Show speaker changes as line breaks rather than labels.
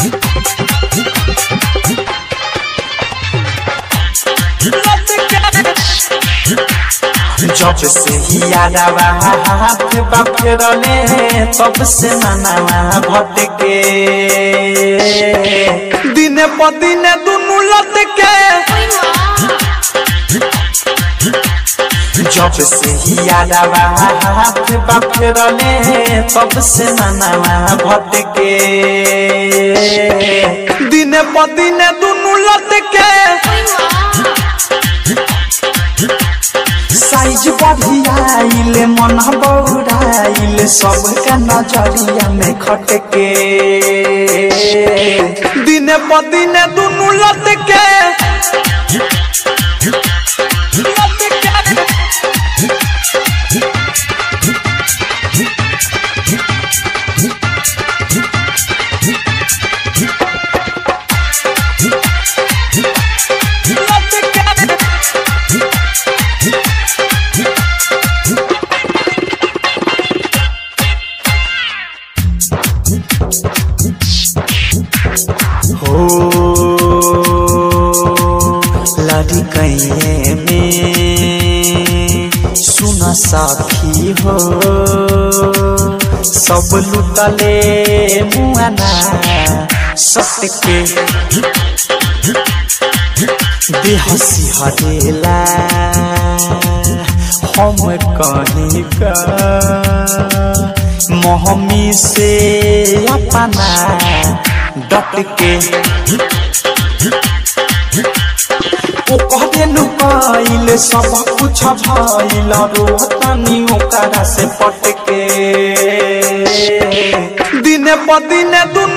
जब से ही यादवा हाथ बाफेरले तब से मनावा भटके दिने प दिने दुनु लटके जब से ही यादवा हाथ बाफेरले तब से मनावा भटके दिने प दिने दुनु लटके साइज बढ़ियाइले मन बौराइले सबका नजरिया में खटके दिने प दिने दुनु लटके हो लड़ी कैये में सुन साखी हो सब लुटले मुआना सटके बेहसी हरेला हम कहीं का मोहमी से अपना डट के ओ कहते नुकाइल सब कुछ भइल रोहतानी ओकरा से पटके दिने प दिने दुनु